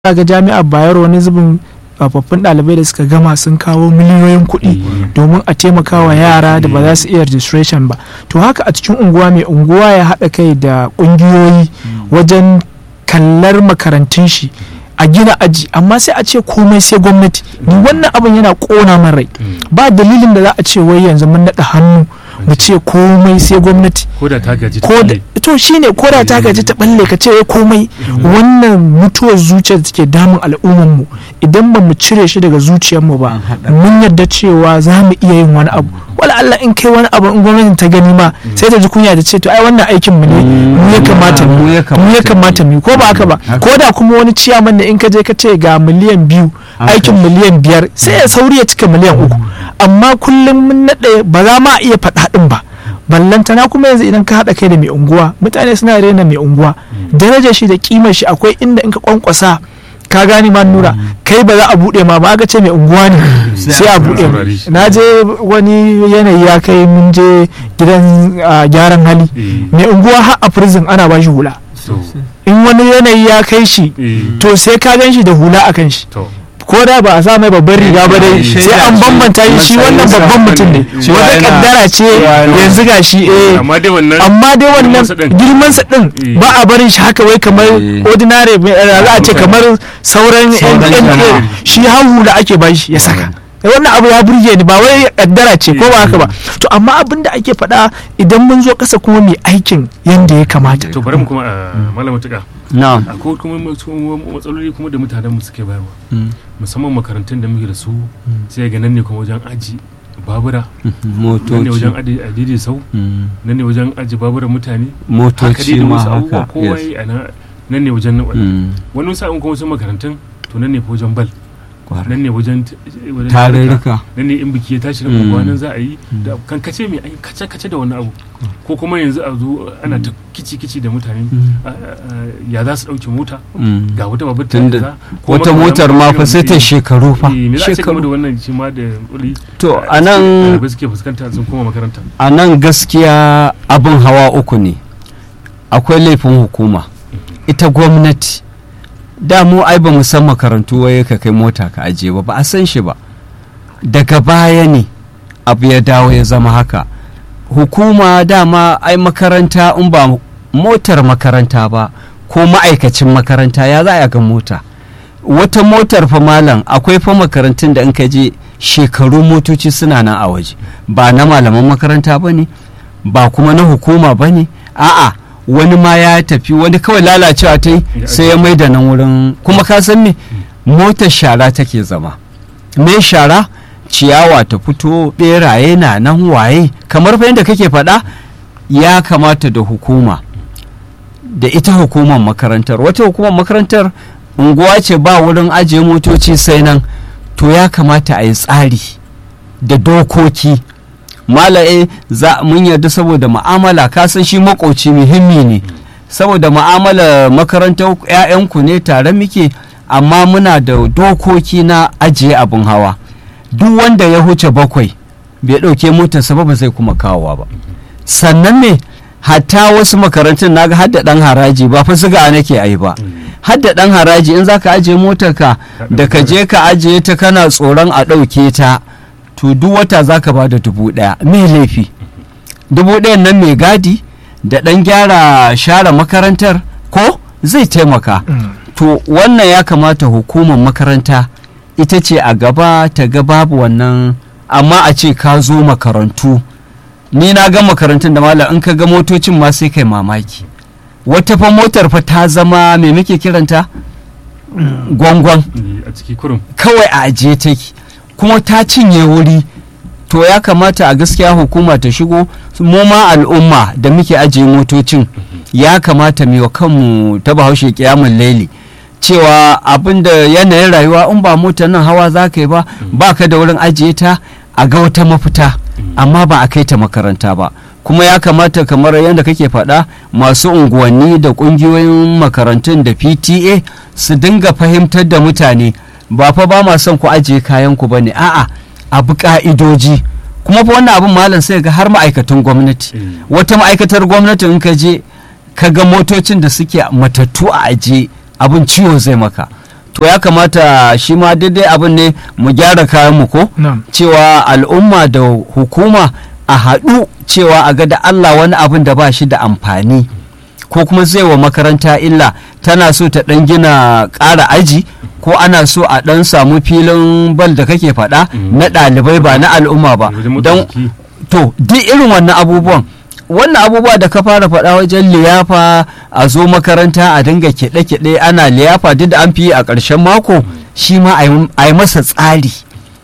ga jami'ar bayero wani zubin tsofaffin ɗalibai da suka gama sun kawo miliyoyin kuɗi domin a taimaka wa yara da ba za su iya registration ba to haka a cikin unguwa mai unguwa ya haɗa kai da ƙungiyoyi wajen kallar makarantun shi a gina aji amma sai a ce komai sai gwamnati ni wannan abin yana ƙona min rai ba dalilin da za a ce wai yanzu mun naɗa hannu mu ce komai sai gwamnati ko da ta gaji ta ko da balle. to shine ko da ta gaji ta balle ka ce wai komai wannan mutuwar zuciya da take damun al'ummar mu idan ba mu cire shi daga zuciyar mu ba mun yarda cewa za mu iya yin wani abu wala Allah in kai wani abu in gwamnatin ta gani ma sai ta ji kunya ta ce to ai wannan aikin mu ne mu ya kamata mu mu ya mu ya kamata mu yi, ko ba haka ba Haka. ko da kuma wani ciyaman da in ka je ka ce ga miliyan biyu Haka. aikin miliyan biyar sai ya sauri ya cika miliyan uku amma kullum mun naɗe ba za ma iya faɗa ɗin ba ballantana kuma yanzu idan ka haɗa kai da mai unguwa mutane suna rena mai unguwa darajar shi da kimar shi akwai inda in ka kwankwasa ka gani ma nura kai ba za a buɗe ma ba aka ce mai unguwa ne sai a buɗe ma. saurare shi. na je wani yanayi ya kai mun je gidan ah, gyaran hali Eh, mai unguwa har a prison ana ba shi hula to in wani yanayi ya kai shi eh, to sai ka gan shi da hula a kan shi to ko da ba a sa mai babban riga ba dai Eh, sai an shaida bambanta shi shi wannan matsayinsa babban mutum ne cewa wata yana- kaddara ce cewa yana- yanzu ga shi eh amma dai wannan amma dai wannan girmansa ɗin. girmansa din Eh. ba a barin shi haka wai kamar Eh. ordinary mai- eh, za a ce kamar sauran Sauran yan jama'a. shi hawu da ake ba shi ya saka wannan abu ya burge ni ba wai kaddara ce ko ba haka ba to amma abin da ake faɗa idan mun zo ƙasa kuma mai aikin yanda ya kamata to bari mu kuma a malama tuka na'am akwai kuma wasu matsaloli kuma da mutanen mu suke bayarwa musamman makarantun da muke da su sai ga nan ne kuma wajen aji babura nan ne wajen motoci aji adidi sau Mm. nan ne wajen aji babura mutane haka dai motoci da ma wasu abubuwa haka kowa yes. yi a nan nan ne wajen nan Mm. wani sa'in kuma wasu makarantun to nan ne fa wajen bal Kwarai. nan ne wajen t- wajen tarurruka nan ne in biki ya tashi na Mm. unguwa nan za a yi da kankace mai ai kace kace da wani abu ko kuma yanzu a zo ana ta kici kici da mutane a- a- a- ya za su dauke mota Mm. ga wata babbar Tunda kaza, ko wata makamantan motar ma fa sai ta irin- shekaru fa Eh, me za a ce game da shekaru wannan shi ma da wuri To, a nan- ɗalibai suke fuskanta sun koma makaranta a nan gaskiya abin hawa uku ne akwai laifin hukuma ita gwamnati da mu ai ba mu san makarantu waye ka kai mota ka ajiye ba ba a san shi ba daga baya ne abu ya dawo ya zama haka hukuma dama ai makaranta in ba motar makaranta ba ko ma'aikacin makaranta ya za a ga mota wata motar fa malam akwai fa makarantun da in ka je shekaru motoci suna nan a waje ba na malaman makaranta ba ne ba kuma na hukuma ba ne a'a wani ma ya tafi wani kawai lalacewa ta yi Ya sai ya mai da nan wurin kuma ka san me motar shara take zama me shara ciyawa ta fito beraye na nan waye kamar fa yadda kake faɗa ya kamata da hukuma da ita hukumar makarantar wata hukumar makarantar unguwa ce ba wurin ajiye motoci sai nan to ya kamata a yi tsari da dokoki malaye za mun yarda saboda ma'amala ka san shi makoci muhimmi ne saboda ma'amala makarantar 'ya'yanku ne tare muke amma muna da dokoki na ajiye abin hawa duk wanda ya huce bakwai bai ɗauke motarsa ba ba zai kuma kawowa ba sannan me hatta wasu makarantun naga hadda ɗan haraji ba fa siga nake ai ba hadda ɗan haraji in zaka ajiye motarka da ka je ka ajiye ta kana tsoron a ɗauke ta to duk wata zaka ba da dubu ɗaya me laifi dubu ɗayan nan mai gadi da ɗan gyara share makarantar ko zai taimaka to wannan ya kamata hukumar makaranta ita ce a gaba ta ga babu wannan amma a ce ka zo makarantu ni na ga makarantun da malam in ka ga motocin ma sai kai mamaki wata fa motar fa ta zama me muke kiranta gwangwan Eh, a ciki kurum kawai a ajiye take kuma ta cinye wuri to ya kamata a gaskiya hukuma ta shigo mu ma al'umma da muke ajiye motocin ya kamata mu yi wa kanmu ta bahaushe kiyamun laili cewa abin da yanayin rayuwa in ba motar nan hawa za ka yi ba ba ka da wurin ajiye ta a ga wata mafita amma ba a kai ta makaranta ba kuma ya kamata kamar yadda kake faɗa masu unguwanni da ƙungiyoyin makarantun da pta su dinga fahimtar da mutane ba fa ba ma son ku ajiye kayan ku bane a'a abu ka'idoji kuma fa wannan abin malam sai ga har ma'aikatan gwamnati Eh. wata ma'aikatar gwamnati in ka je ka ga motocin da suke matattu a ajiye abin ciwo zai maka to ya kamata shi ma daidai abin ne mu gyara kayan mu ko na'am cewa al'umma da hukuma a haɗu cewa a ga da Allah wani abin da ba shi da amfani ko kuma zai wa makaranta illa tana so ta ɗan gina ƙara aji ko ana so a ɗan samu filin bal da kake faɗa Mm. na ɗalibai ba na al'umma ba wajen motsa don jiki. to duk irin wannan abubuwan wannan abubuwa da ka fara faɗa wajen liyafa a zo makaranta a dinga kiɗe-kiɗe ana liyafa duk da an fi yi a ƙarshen mako shi ma a yi- a yi masa tsari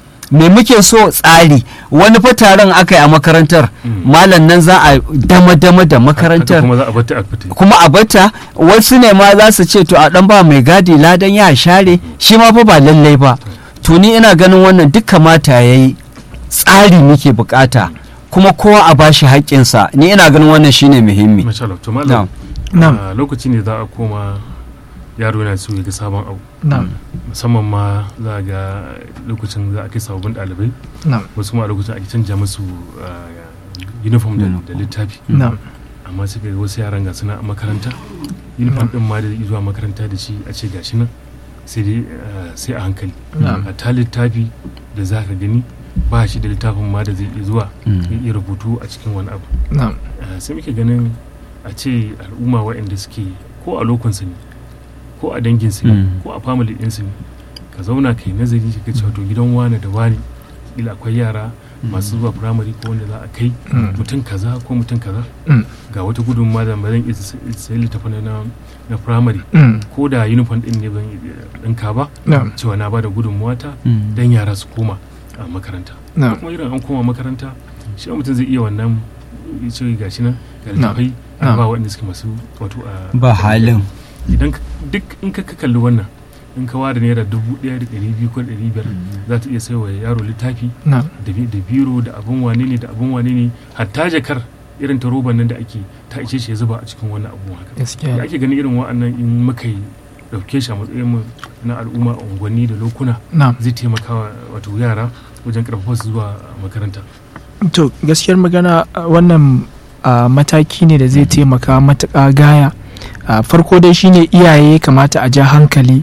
me muke so tsari wani fa taron aka yi a makarantar Mm. malam nan za a dama-dama da Haka makarantar kuma za a bata a fita kuma a bata wasu ne ma za su ce to a dan ba mai gadi ladan ya share shi ma fa ba lallai ba to ni ina ganin wannan duk kamata ya yi tsari muke bukata kuma kowa a bashi haƙƙinsa ni ina ganin wannan shine muhimmi masha Allah to malam na'am a lokaci ne za a koma yaro yana so ya ga sabon abu na'am musamman ma za a ga lokacin za a kai sababbin ɗalibai na'am wasu ma a lokacin ake canja musu ah, uniform da da littafi na'am amma sai ga wasu yaran ga suna a makaranta uniform din ma da zai zuwa makaranta da shi a ce gashi nan sai dai ah, sai a hankali na'am a ta littafi da za ka gani ba shi da littafin ma da zai iya zuwa ya iya rubutu a cikin wani abu na'am Ah, sai muke ganin a ce al'umma waɗanda suke ko a lokunsu ne ko a danginsu ne Mm. ko a family ɗinsu ne ka zauna kai nazari ka cewa to gidan wane da wane ila akwai yara masu zuwa firamare ko wanda za a kai Mm. mutum kaza ko mutum kaza Mm. ga wata gudunmawa da ba zan iya sayi littafin na na firamare Mm. ko da uniform ɗin ne ban iya ɗinka ba na'am cewa na ba da gudunmawa ta dan yara su koma a makaranta na'am kuma irin an koma makaranta shi mutum zai iya wannan ya ce gashi nan ga Na'am. littafai Na'am. ba waɗanda suke masu wato a ba halin idan ka- duk in ka ka kalli wannan in ka ware naira dubu ɗaya da ɗari biyu ko ɗari biyar za ta iya saiwa yaro littafi na'am da bi- da biro da abin wane ne da abin wane ne hatta jakar irin ta roban nan da ake ta ishe shi ya zuba a cikin wannan abu haka da gaskiya ake ganin irin wa'annan in muka yi ɗauke shi a matsayin mu na al'umma a unguwanni da lokuna na'am zai taimaka wa wato yara wajen karfafa su zuwa makaranta to gaskiyar magana a wannan a, mataki ne da zai taimaka matuƙa gaya a, farko dai shine iyaye ya kamata a ja hankali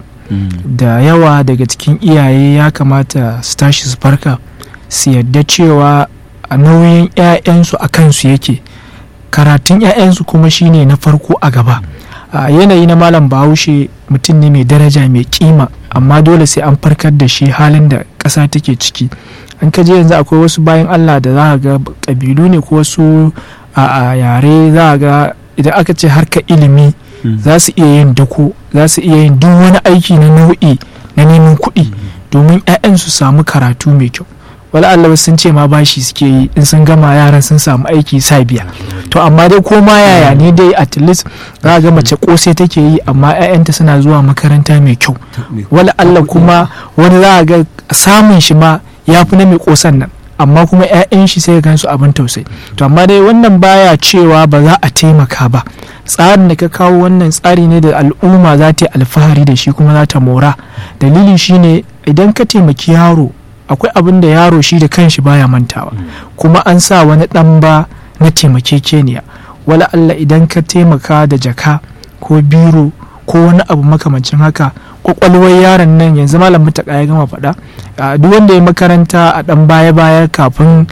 da yawa daga cikin iyaye ya kamata su tashi su farka su yadda cewa a nauyin 'ya'yansu a kansu yake karatun 'ya'yansu kuma shine na farko a gaba a yanayi na malam bahaushe mutum ne mai daraja mai kima amma dole sai an farkar da shi halin da ƙasa take ciki an ka je yanzu akwai wasu bayan allah da za a ga ƙabilu ne ko wasu a a yare za a ga idan aka ce harka ilimi za su iya yin dako za su iya yin duk wani aiki na nau'i na neman kuɗi domin 'ya'yan su samu karatu mai kyau wala Allah sun ce ma bashi suke yi in sun gama yaran sun samu aiki sa biya to amma dai ko ma yaya ne dai at least za a ga mace kosai take yi amma 'ya'yanta suna zuwa makaranta mai kyau wala Allah kuma wani za a ga samun shi ma ya fi na mai kosan nan amma kuma 'ya'yan shi sai gan su abin tausayi to amma dai wannan baya cewa ba za a taimaka ba tsarin da ka kawo wannan tsari ne da al'umma za ta yi alfahari da shi kuma za ta mora dalili shine idan ka taimaki yaro akwai abin da yaro shi da kanshi baya mantawa kuma an sa wani ɗan ba na taimakekeniya wala Allah idan ka taimaka da jaka ko biro ko wani abu makamancin haka kwakwalwar yaron nan yanzu malam mutaka ya gama faɗa a duk wanda ya makaranta a ɗan baya-baya kafin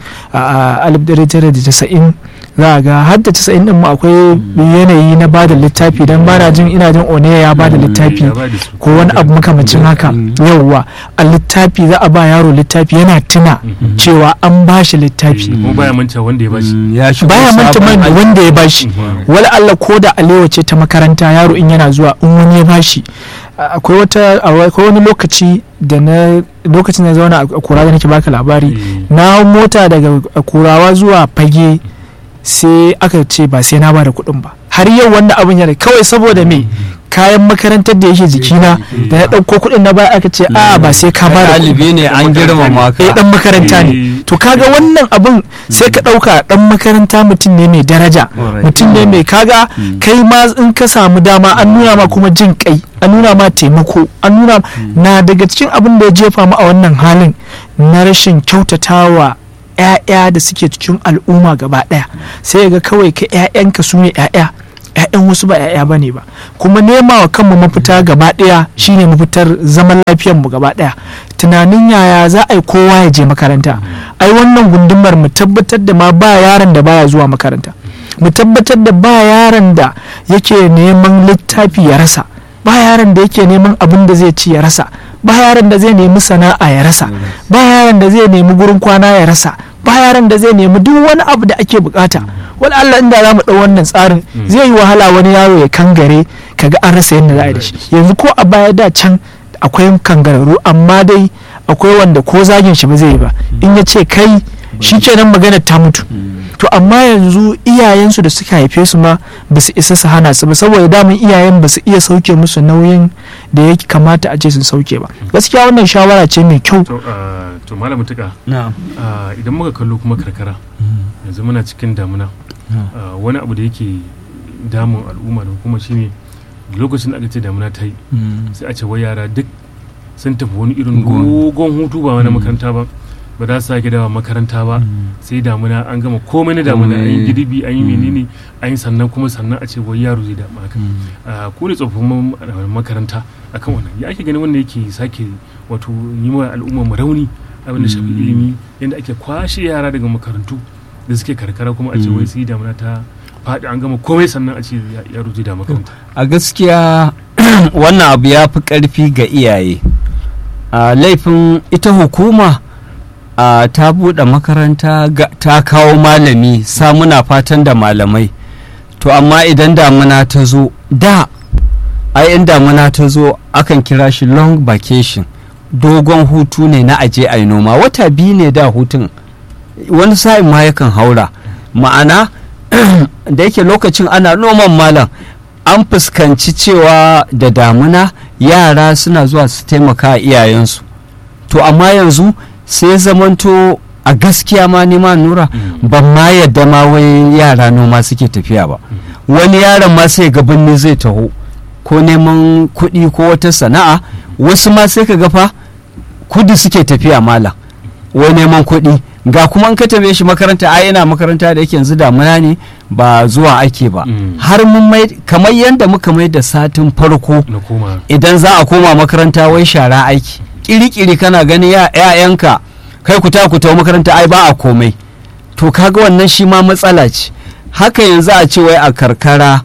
a 1990 za a ga har da 90 din mu akwai yanayi na bada littafi don bana jin ina jin oneya ya bada littafi ko wani abu makamancin haka yauwa a littafi za a ba yaro littafi yana tuna cewa an ba shi littafi kuma baya manta wanda ya bashi ya shigo baya manta sabon man aiki. wanda ya bashi wala Allah ko da alewa ce ta makaranta yaro in yana zuwa in wani ya bashi a- akwai wata akwai wani lokaci da na lokacin da zauna a kura da nake baka labari na hau mota daga kurawa zuwa fage sai aka ce ba sai na bada kuɗin ba har yau wannan abin yana kawai saboda me kayan makarantar da yake jikina da na ɗauko kuɗin na baya aka ce a ba sai ka bada kuɗi ɗalibi ne an girmama eh ka dan makaranta ne to kaga wannan abin sai ka ɗauka dan makaranta mutum ne mai daraja Alright. mutum ne mai kaga kai ma in ka samu dama an nuna ma kuma jin kai an nuna ma taimako an nuna na daga cikin abin da ya jefa mu a wannan halin na rashin kyautatawa 'ya'ya da suke cikin al'umma gaba ɗaya sai ga kawai ka 'ya'yanka su ne 'ya'ya 'ya'yan wasu ba 'ya'ya bane ba kuma nema wa kanmu mafita gaba ɗaya shine mafitar zaman lafiyar mu gaba ɗaya tunanin yaya za a yi kowa ya je makaranta ai wannan gundumar mu tabbatar da ma ba yaron da baya zuwa makaranta mu tabbatar da ba yaron da yake neman littafi ya rasa ba yaron da yake neman abin da zai ci ya rasa ba yaron da zai nemi sana'a ya rasa ba yaron da zai nemi gurin kwana ya rasa ba yaron da zai nemi duk wani abu da ake bukata wani Allah inda za mu ɗau wannan tsarin zai yi wahala wani yaro ya kangare kaga an rasa yadda za a yi da shi yanzu ko a baya da can akwai kangararru amma dai akwai wanda ko zagin shi ba zai yi ba in ya ce kai shi kenan magana ta mutu to amma yanzu iyayensu da suka haife su ma ba su isa su hana su ba saboda damun iyayen ba su iya sauke musu nauyin da ya kamata a ce sun sauke ba gaskiya wannan shawara ce mai kyau to ah, to malam mutuka na'am ah, idan muka kallo kuma karkara yanzu muna cikin damuna ah, wani abu da yake damun al'umma da kuma shine lokacin da aka ce damuna ta yi sai a ce wai yara duk sun tafi wani irin Gon- dogon hutu ba wani makaranta ba ba za su sake dawa makaranta ba sai damuna an gama komai na damuna an yi Komai. girbi an yi Mm. menene an yi sannan kuma sannan a ce wai yaro zai damu haka Ah, ku ne tsofaffin ma- ah, makaranta akan wannan ya ake ganin wanda yake sake wato yi wa al'umma mu rauni abin da shafi Mm. ilimi yadda ake kwashe yara daga makarantu da suke karkara kuma a ce Mm. wai sai damuna ta faɗi an gama komai sannan a ce ya- yaro zai da makaranta a gaskiya wannan abu ya fi ƙarfi ga iyaye a laifin ita hukuma a ta buɗe makaranta ga- ta kawo malami samuna fatan da malamai to amma idan damuna ta zo da ai in damuna ta zo akan kira shi long vacation dogon hutu ne na aje a yi noma wata biyu ne da hutun wani sa'in ma yakan haura ma'ana da yake lokacin ana noman malam an fuskanci cewa da damuna yara suna zuwa su taimaka a iyayensu to amma yanzu sai zamanto a gaskiya ma nima nura ban ma yadda ma wai yara noma suke tafiya ba wani yaron ma sai ga birni zai taho ko neman kuɗi ko wata sana'a wasu ma sai ka ga fa kudu suke tafiya malam wai neman kuɗi ga kuma an ka tabe shi makaranta a yana makaranta da yake yanzu damuna ne ba zuwa ake ba Mm. har mun mai kamar yadda muka mai da satin farko na koma idan za a koma makaranta wai shara aiki kiri-kiri kana ganin ya ‘ya'yanka kai ku ta ku tawo makaranta ai ba a komai to kaga wannan shi ma matsala ce haka yanzu a ce wai a karkara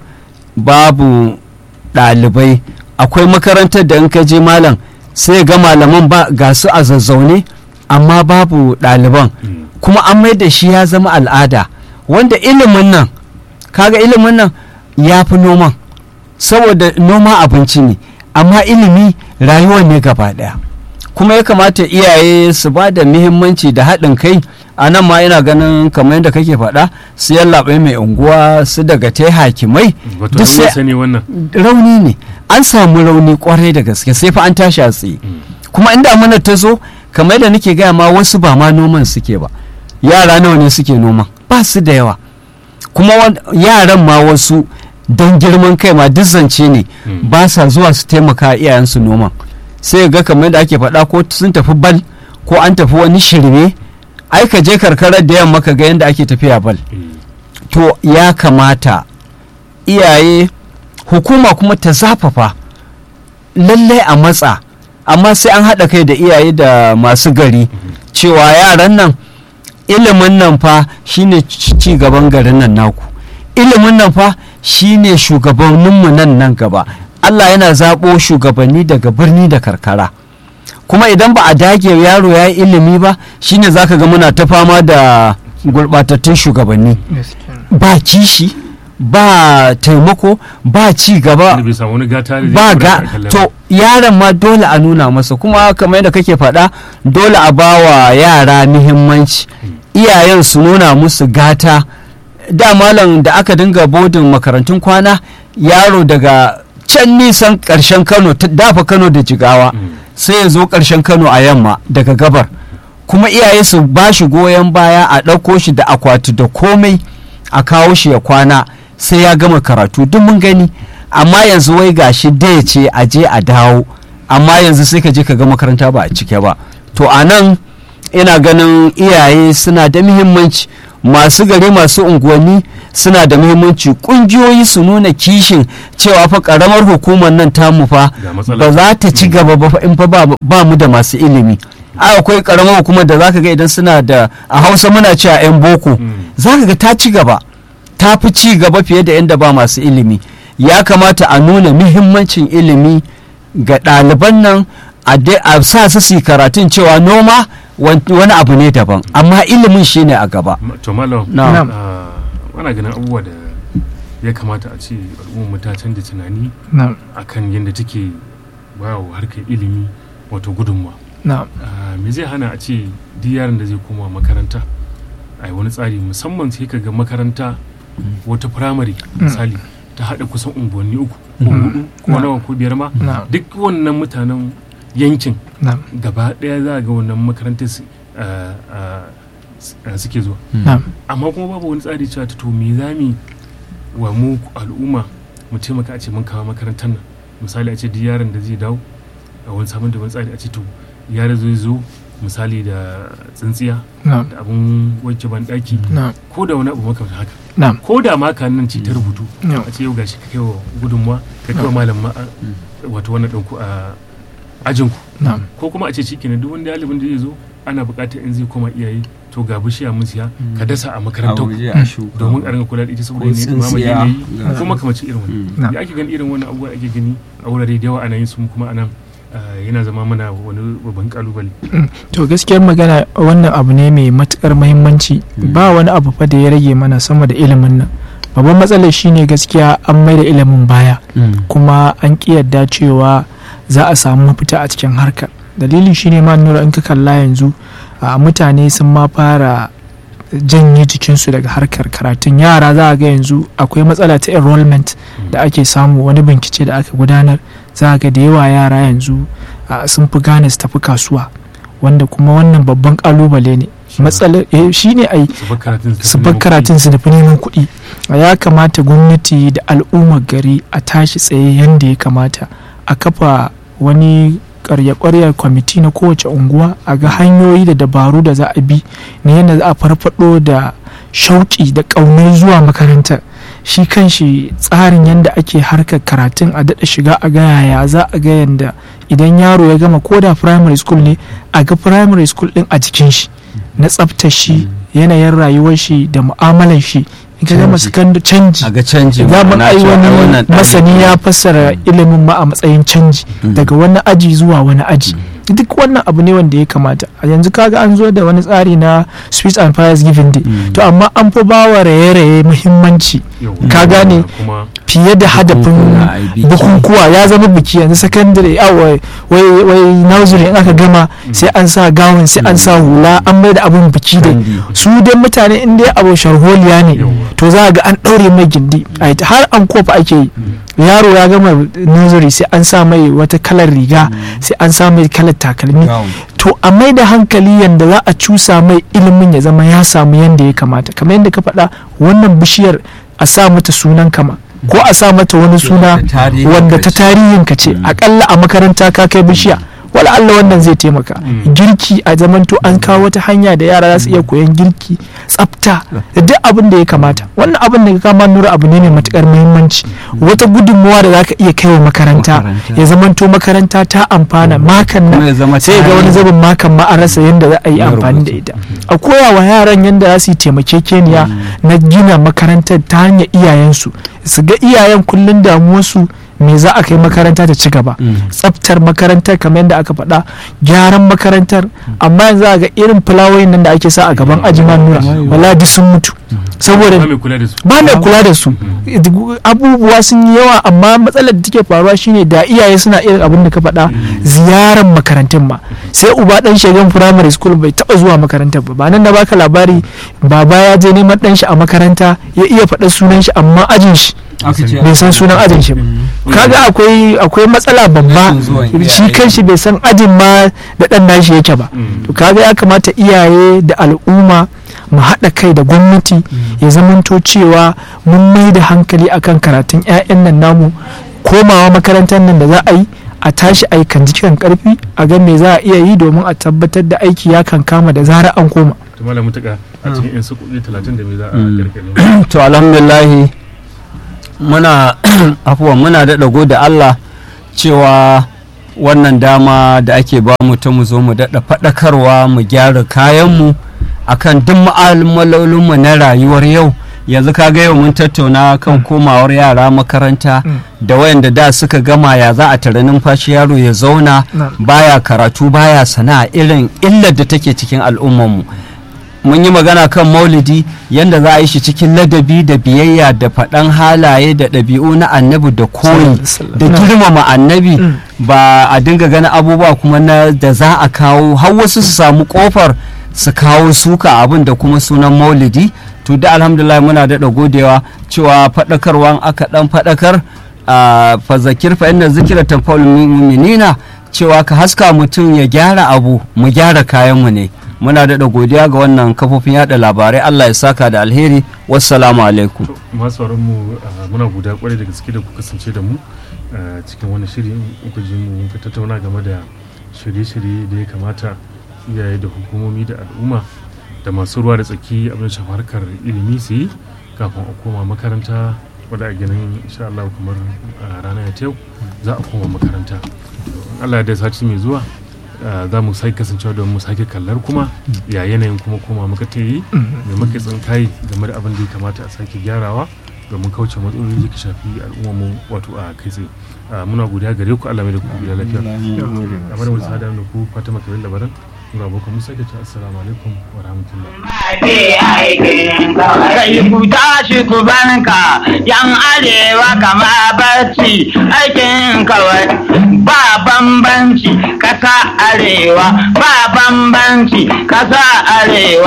babu ɗalibai akwai makarantar da in ka je malam sai ga malaman ba ga su a zazzaune amma babu ɗaliban Mm. kuma an mai da shi ya zama al'ada wanda ilimin nan kaga ilimin nan ya fi noman saboda noma abinci ne amma ilimi rayuwa ne gaba ɗaya kuma ya kamata iyaye su ba da muhimmanci da haɗin kai a nan ma ina ganin kamar yadda kake faɗa su yallaɓai mai unguwa su daga ta hakimai wato duk rauni sai- sani wannan rauni ne an samu rauni kwarai da gaske sai fa an tashi a tsaye kuma inda mana ta zo kamar yadda nake gaya ma wasu ba ma noman suke ba yara nawa ne suke noman ba su da yawa kuma wan- yaran ma wasu don girman kai ma duk zance ne Mm. ba sa zuwa su taimaka iyayensu noman sai ga kamar yadda ake faɗa ko sun tafi bal ko an tafi wani shirme ai ka je karkarar da yamma ka ga yadda ake tafiya bal Mm. to ya kamata iyaye hukuma kuma ta zafafa lallai a matsa amma sai an haɗa kai da iyaye da masu gari cewa yaran nan ilimin nan fa shine ci ci gaban garin nan naku ilimin nan fa shine shugabanninmu nan nan gaba Allah yana zaɓo shugabanni daga birni da karkara kuma idan ba a dage yaro ya yi ilimi ba shine zaka ga muna ta fama da gurɓatattun shugabanni ba kishi ba taimako ba ci gaba wanda bai samu wani gata da zai ba kula ga da kallon to yaron ma dole a nuna masa kuma kamar yadda kake faɗa dole a ba wa yara muhimmanci iyayen su nuna musu gata da malam da aka dinga bodin makarantun kwana yaro daga can nisan ƙarshen kano ta- dafa kano da jigawa Mm. sai ya zo ƙarshen kano a yamma daga gabar kuma iyaye su ba shi goyon baya a ɗauko shi da akwati da komai a kawo shi ya kwana sai ya gama karatu duk mun gani amma yanzu wai gashi da ya ce a je a dawo amma yanzu sai ka je ka ga makaranta ba a cike ba to a nan ina ganin iyaye suna da muhimmanci masu gari masu unguwanni suna da muhimmanci kungiyoyi su nuna kishin cewa fa karamar hukumar nan tamu fa Ga matsala. ba za ta ci gaba ba fa in fa ba ba mu da masu ilimi a akwai karamar hukumar da zaka ga idan suna da a hausa muna cewa 'yan boko Mm. zaka ga ta ci gaba ta fi ci gaba fiye da inda ba masu ilimi ya kamata a nuna muhimmancin ilimi ga ɗaliban nan a dai- a sa su su yi karatun cewa noma wan- wani abu ne daban amma ilimin shine a gaba Ma- to malam Na'am. ah, ana ganin abubuwa da ya kamata a ce al'ummar mu ta canza tunani na'am akan yadda take ba wa harkar ilimi wato gudunmawa na'am Ah, me zai hana a ce duk yaron da zai koma makaranta a yi wani tsari musamman sai ka ga makaranta wata firamare misali ta haɗa kusan unguwanni uku ko hudu ko Na. nawa ko biyar ma na'am duk wannan mutanen yankin na'am gaba ɗaya za a ga wannan makarantar su- ah, ah, s- ah, suke zuwa na'am amma kuma babu wani tsari cewa ta to me za mu wa mu al'umma mu taimaka a ce mun kawo makarantar nan misali a ce duk yaron da zai dawo a wani sabon da wani tsari a ce to yaro zai zo misali da tsintsiya na'am da abun wanke banɗaki na'am ko da wani abu makamta haka na'am ko da ma ka nan ce ta rubutu na'am a ce yau gashi ka kai wa gudunmuwa ka kai wa malam ma wato wannan ɗanku a ajinku na'am ko kuma a ce shi kenan duk wani ɗalibin da zai zo ana buƙatar in zai koma iyaye to ga bishiya mun siya ka dasa a makarantar ku domin a ringa kula da ita saboda Ko ne dumama tsintsiya. yanayi Ga- ko makamacin irin Mm. wani Na'am. da ake gani irin wannan abubuwa ake gani a wurare da yawa ana yin su kuma anan ah, yana zama mana wani babban kalubale to gaskiyar magana wannan abu ne mai matukar mahimmanci ba wani abu fa da ya rage mana sama da ilimin nan babban matsalar shine gaskiya an mai da ilimin baya kuma an ƙi yadda cewa za a samu mafita a cikin harkar dalili shine ma nura in ka kalla yanzu a mutane sun ma fara janye jikinsu daga harkar karatun yara za a ga yanzu akwai matsala ta enrollment da ake samu wani bincike da aka gudanar za a ga da yawa yara yanzu a, sun fi gane su tafi kasuwa wanda kuma wannan babban kalubale ne matsalar eh, shine ai su bar karatun su bar karatun su nufi neman kuɗi ya kamata gwamnati da al'ummar gari a tashi tsaye yadda ya kamata a kafa wani karya-kwaryar kwamiti na kowace unguwa a ga hanyoyi da dabaru da za a bi na yadda za a farfado da shauƙi da ƙaunar zuwa makarantar shi kanshi tsarin yadda ake harkar karatun a daɗa shiga a ga yaya za a ga yadda idan yaro ya gama ko da primary school ne a ga primary school ɗin a jikin shi na tsaftar shi yanayin rayuwar shi da mu'amalar shi in ka gama Canji. secondary canji a ga canji za mu ma'ana ai cewa wani wannan ɗalibi- masani ya fassara ilimin ma a matsayin canji Mm. daga wani aji zuwa wani aji duk wannan abu ne wanda ya kamata a yanzu kaga an zo da wani tsari na sweets and fires giving day Mm. to amma an fi bawa raye-raye muhimmanci Yau, Ka gane? kuma fiye da hadafin Bukukuwa, ai, biki. bukukuwa ya zama biki yanzu sakandare a wai wai wai nursery in aka gama sai an sa gawun sai an sa hula an mai da abun biki dai Kandi. su dai mutane in dai abu sharholiya ne Yawwa. to za a ga an ɗaure mai gindi a ta- har an kofa ake yi yaro ya gama nursery sai an sa mai wata kalar riga sai an sa mai kalar takalmi Gown. to a mai da hankali yanda za a cusa mai ilimin ya zama ya samu yanda ya kamata kamar yadda ka faɗa wannan bishiyar a sa mata sunan kama ko a sa mata wani suna Da tarihin wanda ta ka ce. tarihin ka ce akalla a makaranta ka kai bishiya wala Allah wannan zai taimaka Mm. girki a zamanto an kawo wata hanya da yara za su iya koyan girki tsafta da duk abin da ya kamata wannan abin da ka kama nura abu ne mai matukar muhimmanci wata gudunmuwa da zaka iya kai wa makaranta Makaranta. ya zamanto makaranta ta amfana makan Kuma ya nan zama sai ga wani tarihi. zubin makan ma an rasa yadda za a yi Na amfani da rubutu. ita a koya wa yaran yadda za su yi taimakekeniya na gina makarantar ta hanyar iyayensu su ga iyayen kullum damuwarsu me za a kai makaranta ta ci gaba Mm. tsaftar makarantar kamar yadda aka faɗa gyaran makarantar amma yanzu a ga irin fulawoyin nan da ake sa a gaban ajiman nura wala duk sun mutu saboda ba mai kula da su ba mai kula da su abubuwa sun yi yawa amma matsalar da take faruwa shine da iyaye suna irin abin da ka faɗa ziyarar makarantun ma sai uba dan shagan primary school bai taba zuwa makarantar ba ba nan na baka labari baba ya je neman dan shi a makaranta ya iya faɗa sunan shi amma ajin shi Aka ce- bai san sunan ajin shi ba kaga akwai akwai matsala babba Rashin zuwan shi iyaye. kanshi bai san ajin ma da dan nashi yake ba Mm. to kaga ya kamata iyaye da al'umma mu haɗa kai da gwamnati ya zamanto cewa mun mai da hankali akan karatun 'ya'yan nan namu komawa makarantar nan da za a yi a tashi aikan jikin karfi a ga me za a iya yi domin a tabbatar da aiki ya kan kama da zarar an koma to malam mutaka a cikin yan sakoki talatin da me za a Mm. kirkire to alhamdulillahi muna afuwa muna daɗa gode Allah cewa wannan dama da ake ba mu ta mu zo mu daɗa faɗakarwa mu gyara kayanmu akan duk ma'amalolinmu na rayuwar yau yanzu ka ga yau mun tattauna kan komawar yara makaranta Mm. da wayanda da suka gama ya za a tare numfashi yaro ya zauna Na'am. baya karatu baya sana'a irin illar da take cikin al'ummarmu mun yi magana kan maulidi yadda za a yi shi cikin ladabi da biyayya da faɗan halaye da ɗabi'u na annabi da koyi da girmama annabi Mm. ba a dinga ganin abubuwa kuma na da za a kawo har wasu su samu kofar su kawo suka abin da kuma sunan maulidi to da alhamdulillah muna daɗa godewa cewa faɗakarwan aka ɗan faɗakar a fazakir fa inna zikira tanfa'ul mu'minina cewa ka haska mutum ya gyara abu mu gyara kayanmu ne muna daɗa godiya ga wannan kafofin yada labarai Allah ya saka da alheri wassalamu alaikum to masu sauran mu ah, muna guda kwarai da gaske da ku kasance da mu ah, cikin wani shiri in ku ji mu mun tattauna game da shirye-shirye da ya kamata iyaye da hukumomi da al'umma da masu ruwa da tsaki abin shafa harkar ilimi su yi kafin a koma makaranta wadda a ganin insha Allah kamar a rana ya yau za a koma makaranta In Allah ya da sati mai zuwa ah, za mu sake kasancewa don mu sake kallar kuma ya yanayin kuma koma muka ta yi mai muka tsinkayi game da abin da ya kamata a sake gyarawa domin kauce matsaloli da ke shafi al'ummar mu wato a kai tsaye Ah, muna godiya gare ku Allah mai da ku gida lafiya a bada wani sada da ku Fatima Kabir Labaran muna abokan mu sake cewa assalamu alaikum wa rahmatullah Kai ku tashi ku banka yan arewa kama barci aikin kawai ba bambanci kasa arewa ba bambanci kasa arewa